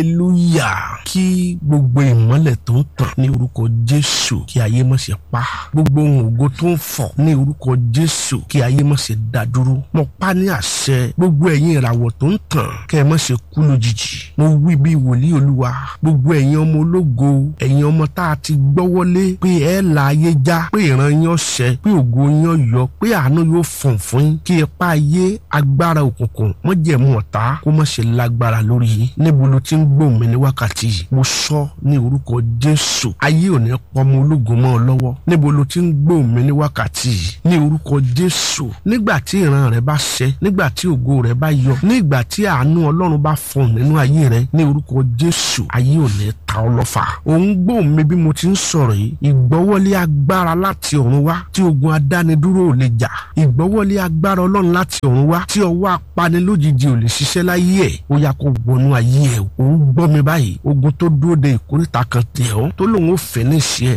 hallelujah kí gbogbo ìmọ́lẹ̀ tó ń tàn ní orúkọ jésù kí ayé má ṣe pa gbogbo ohun ògo tó ń fọ̀ ní orúkọ jésù kí ayé má ṣe dá dúró mo pa ní àṣẹ gbogbo ẹ̀yin ìràwọ̀ tó ń tàn kẹ́ ẹ má ṣe kú lójijì mo wí bí wòlíì olúwa gbogbo ẹ̀yin ọmọ ológo ẹ̀yin ọmọ tá a ti gbọ́wọ́lé pé ẹ là ayé já pé ìran yín ọ̀sẹ̀ pé ògo yín yọ pé àánú yóò fọ̀n fún yín kí ipa ayé agbára òkùnkùn mọ́jẹ̀mú ọ̀tá kó má ṣe lágbára lórí yín níbo ló ti ń gbóhùn mi ní wákàtí yìí mo sọ ní orúkọ jésù ayé ò ní pọmọ ológun mọ́ ọ lọ́wọ́ níbo ló ti ń gbóhùn mi ní wákàtí yìí ní orúkọ jésù nígbà tí ìran rẹ bá ṣẹ nígbà tí ògo rẹ bá yọ nígbà tí àánú ọlọ́run bá fọ̀n nínú ayé rẹ ní orúkọ jésù ayé ò ní ta ọ lọ́fà òun gbóhùn mi bí mo ti ń sọ̀rọ̀ yìí ìgbọ́wọ́lé agbára láti ọ̀run wá tí ogun adánidúró ò lè jà ìgbọ́wọ́lé agbára ọlọ́run láti ọ̀run wá tí ọwọ́ apanilójijì ò lè ṣiṣẹ́ láyé ẹ̀ ó yá kó wọnú ayé ẹ̀ òun gbọ́ mi báyìí ogun tó dúró de ìkórìtà kan tẹ̀ ọ́ tó lòun ò fẹ́ ní ṣe ẹ̀